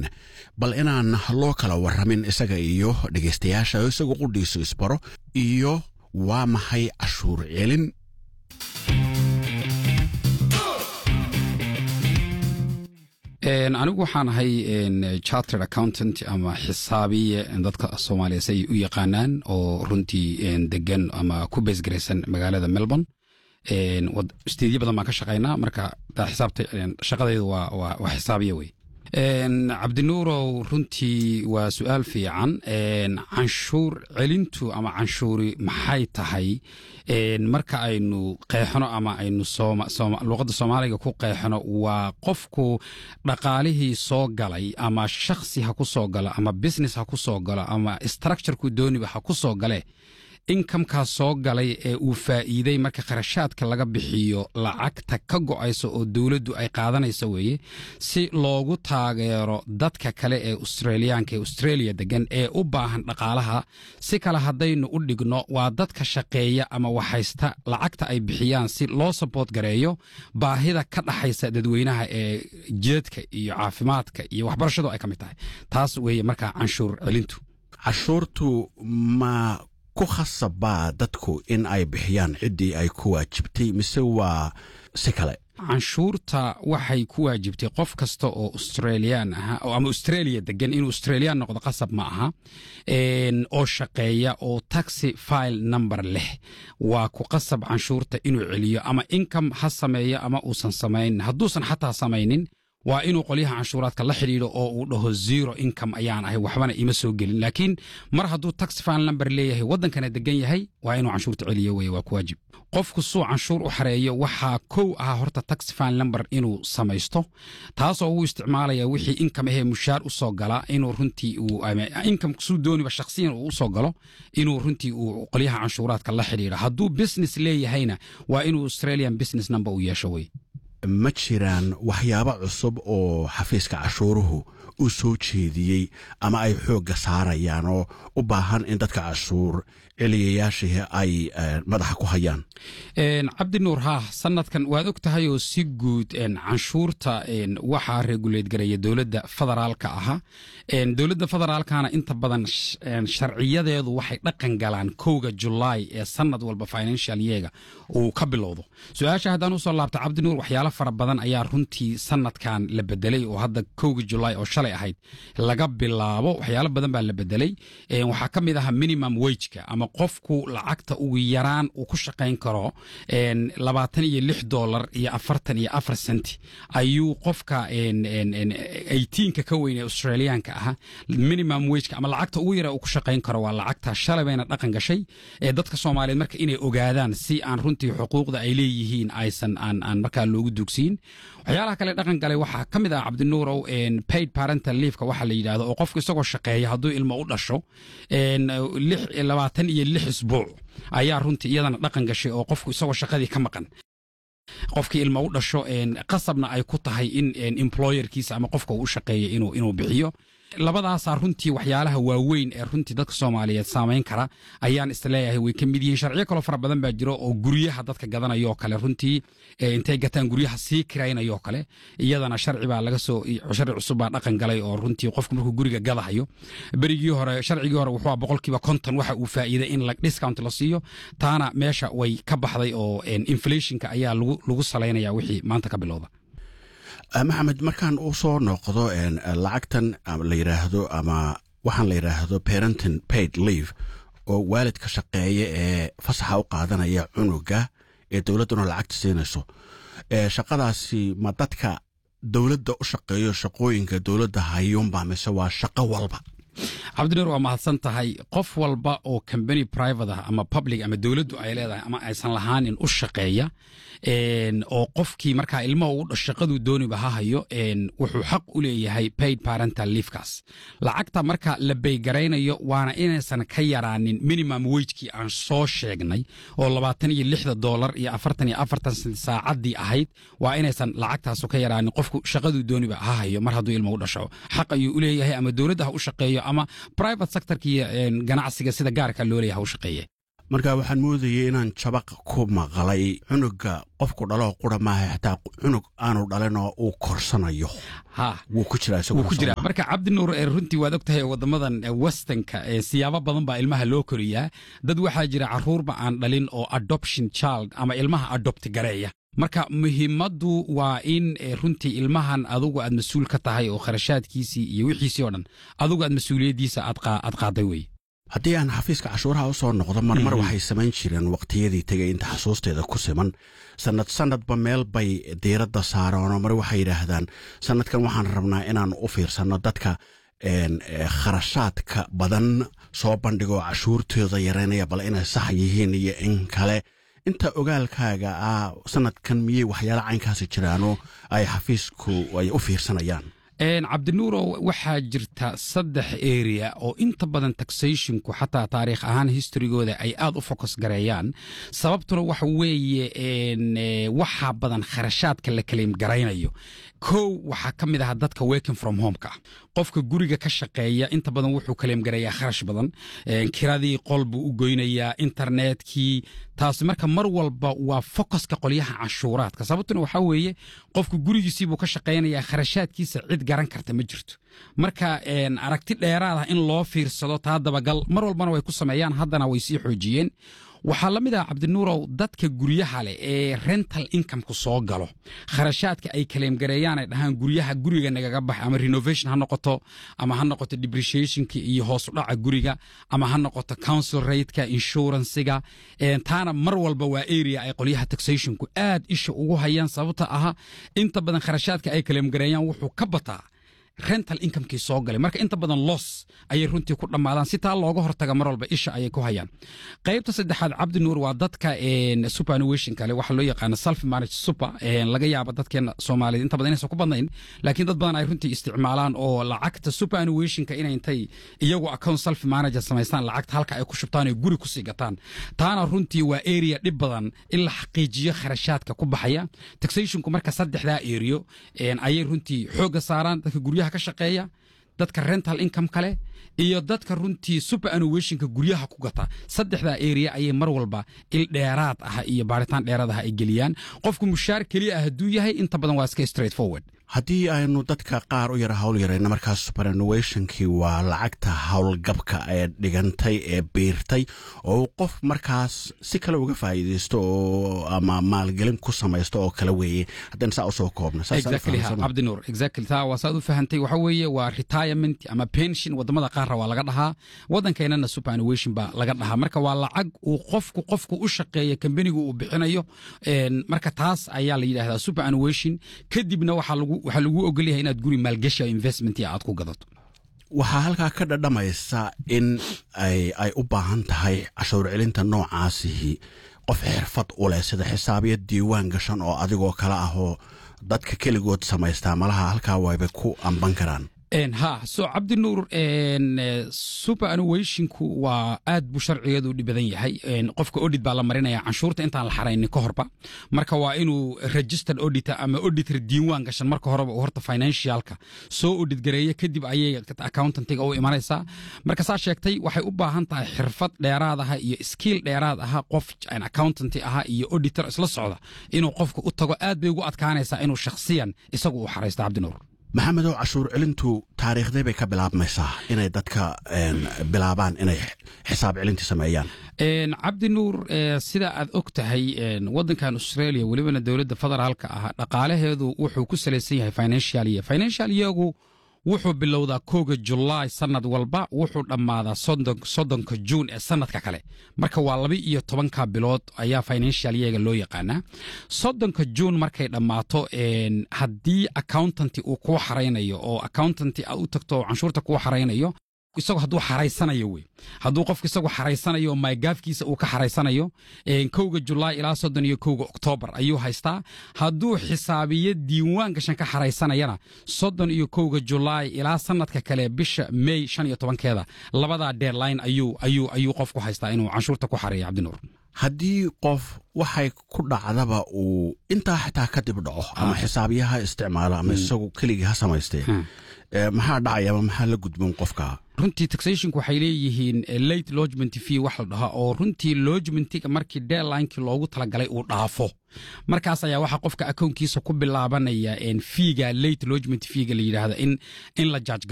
bal inaan loo kala warramin isaga iyo dhegaystayaasha oo isagu qudhiisu isbaro iyo waa maxay cashuur celin anigu waxaan ahay chartered accountant ama xisaabiye dadka soomaaliya si ay u yaqaanaan oo runtii degan ama ku beesgaraysan magaalada melbourne steedyo badan baan ka shaqaynaa marka xisaabta shaqadaydu waa xisaabiye wey cabdinuurow runtii waa su-aal fiican canshuur celintu ama canshuuri maxay tahay marka aynu qeexno ama aynu luqadda soomaaliga ku qeexno waa qofku dhaqaalihii soo galay ama shakhsi ha ku soo galo ama business ha ku soo galo ama structureku dooniba ha ku soo gale inkamkaas soo galay ee uu faa'iiday marka kharashaadka laga bixiyo lacagta ka go'aysa oo dowladdu ay qaadanayso weeye si loogu taageero dadka kale ee australiyaanka ee australia degan ee u baahan dhaqaalaha si kale haddaynu u dhigno waa dadka shaqeeya ama waxhaysta lacagta ay bixiyaan si loo saboot gareeyo baahida ka dhaxaysa dadweynaha ee jeedka iyo caafimaadka iyo waxbarashadu ay ka mid tahay taas weeye markaa canshuur celintu cashuurtu ma ku khasabaa dadku in ay bixiyaan ciddii ay ku waajibtay mise waa si kale canshuurta waxay ku waajibtay qof kasta oo australian aha ama australia degan inuu australian noqdo qasab ma aha oo shaqeeya oo taxi file number leh waa ku qasab canshuurta inuu celiyo ama income ha sameeyo ama uusan samaynin hadduusan xataa samaynin waa inuu qolyaha canshuuraadka la xidhiidho oo uu dhaho zero income ayaan ahay waxbana ima soo gelin laakiin mar hadduu tax file number leeyahay waddankana degan yahay waa inuu canshuurta celiyo weye waa ku waajib qofku suu canshuur u xareeyo waxaa kow ahaa horta tax file number inuu samaysto taasoo uu isticmaalaya wixii income ahee mushaar u soo gala inuu runtii uu income suu dooniba shakhsiyan uu usoo galo inuu runtii uu qolyaha canshuuraadka la xidhiidho hadduu business leeyahayna waa inuu australian business number uu yeesho wey ma jiraan waxyaabo cusub oo xafiiska cashuuruhu u soo jeediyey ama ay xoogga saarayaan oo u baahan in dadka cashuur celiyayaashii ay madaxa ku hayaan cabdi nuur haa sanadkan waad og tahay oo si guud canshuurta waxaa reguleed gareeya dowladda federaalka ahaa dowladda federaalkana inta badan sharciyadeedu waxay dhaqan galaan kowga julaay ee sanad walba financial yeega uu ka bilowdo su-aasha haddaan usoo laabta cabdi nuur waxyaalo fara badan ayaa runtii sanadkan la bedelay oo hadda kowga julaay oo shalay ahayd laga bilaabo waxyaalo badan baa la bedelay waxaa ka mid ahaa minimum wageka ama qofku lacagta ugu yaraan uu ku shaqayn karo labaatan iyo lix dolar iyo afartan iyo afar senti ayuu qofka eighteenka ka weyn ee australiyaanka ahaa minimum wageka ama lacagta ugu yara uu ku shaqayn karo waa lacagta shalay bayna dhaqan gashay ee dadka soomaaliyeed marka inay ogaadaan si aan runtii xuquuqda ay leeyihiin aysan aan aan markaa loogu dugsiin waxyaalaha kale dhaqan galay waxaa ka mid ah cabdinuurow paid parental leafka waxaa la yidhahdo oo qofku isagoo shaqeeya hadduu ilmo u dhasho labaatan iyo lix isbuuc ayaa runtii iyadana dhaqan gashay oo qofku isagoo shaqadii ka maqan qofkii ilmo u dhasho qasabna ay ku tahay in employerkiisa ama qofka uu u shaqeeya inuu bixiyo labadaasaa runtii waxyaalaha waaweyn ee runtii dadka soomaaliyeed saamayn kara ayaan isleeyahay way ka mid yihiin sharciyo kaloo fara badan baa jiro oo guryaha dadka gadanayoo kale runtii intay gataan guryaha sii kiraynayoo kale iyadana sharci baa laga soo sharci cusub baa dhaqan galay oo runtii qofku markuu guriga gadahayo berigii hore sharcigii hore wuxuu boqolkiiba konton waxa uu faa'iiday in discount la siiyo taana meesha way ka baxday oo inflationka ayaa lagu salaynaya wixii maanta ka bilowda maxamed markaan u soo noqdo lacagtan la yidhaahdo ama waxaan la yidhaahdo parentin paid leave oo waalidka shaqeeya ee fasaxa u qaadanaya cunuga ee dowladduna lacagta siinayso shaqadaasi ma dadka dowladda u shaqeeyo shaqooyinka dowladda hayuunba mise waa shaqo walba cabdinuur waa mahadsan tahay qof walba oo combany private ah ama public ama dowladdu ay leedahay ama aysan lahaanin u shaqeeya oo qofkii markaa ilmaha u shaqaduu dooniba ha hayo wuxuu xaq u leeyahay paid parental leafkaas lacagta marka la baygaraynayo waana inaysan ka yaraanin minimum wagekii aan soo sheegnay oo labaatan iyo lixda doolar iyo afartan iyo afartan sent saacaddii ahayd waa inaysan lacagtaasu ka yaraanin qofku shaqaduu dooniba ha hayo mar hadduu ilma u dhasho xaq ayuu u leeyahay ama dowladda ha u shaqeeyo ama private sectorka iyo ganacsiga sida gaarka loo leeyahay ha u shaqeeye marka waxaan moodayay inaan jabaq ku maqlay cunuga qofku dhaloo qura maaha xitaa cunug aanu dhalinoo uu korsanayo ha wuu ku jiraa wuu ku jiraa marka cabdinuur ee runtii waad ogtahay wadamadan westernka ee siyaabo badan baa ilmaha loo koriyaa dad waxaa jira caruurba aan dhalin oo adoption child ama ilmaha adopt gareeya marka muhiimaddu waa in runtii ilmahan adugu aad mas-uul ka tahay oo kharashaadkiisii iyo wixiisii oo dhan adugu aad mas-uuliyaddiisa aad qaaday wey haddii aan xafiiska cashuuraha u soo noqdo marmar waxay samayn jireen waqtiyadii tegay inta xasuusteeda ku siman sanad sanadba meel bay diiradda saareenoo mar waxay yidhaahdaan sanadkan waxaan rabnaa inaan u fiirsanno dadka kharashaadka badan soo bandhigoo cashuurtooda yaraynaya bal inay sax yihiin iyo in kale inta ogaalkaaga ah sanadkan miyey waxyaala caynkaasi jiraanoo ay xafiisku ay u fiirsanayaan cabdinuurow waxaa jirta saddex area oo inta badan taxationku xataa taariikh ahaan historygooda ay aad u focus gareeyaan sababtuna waxa weeye waxaa badan kharashaadka la kaleym garaynayo kow waxaa ka mid aha dadka working from homeka qofka guriga ka shaqeeya inta badan wuxuu kaleem gareeyaa kharash badan kiradii qol buu u goynayaa internetkii taasi marka mar walba waa focuska qolyaha canshuuraadka sababtuna waxaa weeye qofka gurigiisiibuu ka shaqaynayaa kharashaadkiisa cid garan karta ma jirto marka aragti dheeraad ah in loo fiirsado taa dabagal mar walbana way ku sameeyaan haddana way sii xoojiyeen waxaa la mid ah cabdinuurow dadka guryaha leh ee rental incomeku soo galo kharashaadka ay kaleemgareeyaan ay dhahaan guryaha guriga nagaga bax ama renovation ha noqoto ama ha noqoto depreciationka iyo hoos udhaca guriga ama ha noqoto council rateka inshuransiga taana mar walba waa area ay qolyaha taxationku aad isha ugu hayaan sababta aha inta badan kharashaadka ay kaleemgareeyaan wuxuu ka bataa rental incomekii soo galay marka inta badan los ayay runtii ku dhammaadaan si taa looga hortaga mar walba isha ayay ku hayaan qaybta saddexaad cabdinuur waa dadka superannuation kale waxaa loo yaqaana self manage super laga yaaba dadkeena soomaaliyed inta badan inaysan ku badnayn laakiin dad badan ay runtii isticmaalaan oo lacagta superannuationka inay intay iyagu account self manager samaystaan lacagta halka ay ku shubtaan oo guri kusii gataan taana runtii waa area dhib badan in la xaqiijiyo kharashaadka ku baxaya taxationku marka saddexdaa area ayay runtii xoogga saaraan dadka guryaha ka shaqeeya dadka rental income kale iyo dadka runtii superannuationka guryaha ku gata saddexdaa area ayay mar walba il dheeraad ah iyo baaritaan dheeraad ah ay geliyaan qofku mushaar keliya ah hadduu yahay inta badan waa iska straight forward haddii aynu dadka qaar u yara hawl yarayna markaas superannuationkii waa lacagta howlgabka ee dhigantay ee biirtay oo qof markaas si kale uga faa'iidaysto oo ama maalgelin ku samaysto oo kale weeye haddaan saa usoo koobna cabdinuur exactly taa waa saad u fahantay waxa weeye waa retirement ama pension wadamada qaarra waa laga dhahaa waddankeennana superannuation baa laga dhahaa marka waa lacag uu qofku qofku u shaqeeya kambanigu uu bixinayo marka taas ayaa la yidhahdaa superannuation kadibna waxaa lagu waxaa lagu ogol yahay inaad guri maalgashi o investment aad ku gadato waxaa halkaa ka dhadhamaysa in ay u baahan tahay cashuur celinta noocaasihi qof xirfad u leh sida xisaabiya diiwaan gashan oo adigoo kale ah oo dadka keligood samaystaa malaha halkaa waybay ku amban karaan ha so cabdinuur superannuationku waa aad buu sharcigeedu dhib badan yahay qofka audit baa la marinaya canshuurta intaan la xaraynin ka horba marka waa inuu registered auditor ama auditor diiwaan gashan marka horeba uu horta financialka soo audit gareeya kadib ayay accountantiga u imanaysaa marka saa sheegtay waxay u baahan tahay xirfad dheeraad aha iyo skill dheeraad aha qof accountanti aha iyo auditor isla socda inuu qofka u tago aad bay ugu adkaanaysaa inuu shakhsiyan isagu u xaraysto cabdinuur maxamedow cashuur celintu taariikhday bay ka bilaabmaysaa inay dadka bilaabaan inay xisaab celintii sameeyaan cabdinuur sida aad og tahay waddankan australia welibana dowladda federaalka ah dhaqaalaheedu wuxuu ku salaysan yahay financial year financial yeargu wuxuu bilowdaa kooga julaay sanad walba wuxuu dhammaadaa soddonka juun ee sanadka kale marka waa laba iyo tobanka bilood ayaa financial yeega loo yaqaanaa soddonka juun markay dhammaato haddii accountanti uu kuu xaraynayo oo accountanti aad u tagto oo canshuurta kuu xaraynayo isagoo hadduu xaraysanayo wey hadduu qofku isagu xaraysanayo oo maygaafkiisa uu ka xaraysanayo kowga julaay ilaa soddon iyo kowga oktoobar ayuu haystaa hadduu xisaabiyo diiwaan gashan ka xaraysanayana soddon iyo kowga julaay ilaa sanadka kale bisha may shan iyo tobankeeda labadaa deadline ayuu ayuu ayuu qofku haystaa inuu canshuurta ku xareeyo cabdinuur haddii qof waxay ku dhacdaba uu intaa xitaa kadib dhaco ama xisaabiyaha isticmaalo ama isagu keligii ha samaystee maxaa dhacaya ama maxaa la gudboon qofka runtii taxationku waxay leeyihiin late lodgement fee wax la dhahaa oo runtii lodgementiga markii deadlinekii loogu talagalay uu dhaafo markaas ayaa waxaa qofka akownkiisa ku bilaabanaya fiiga late lodgement feega la yidhaahda in in la jaaj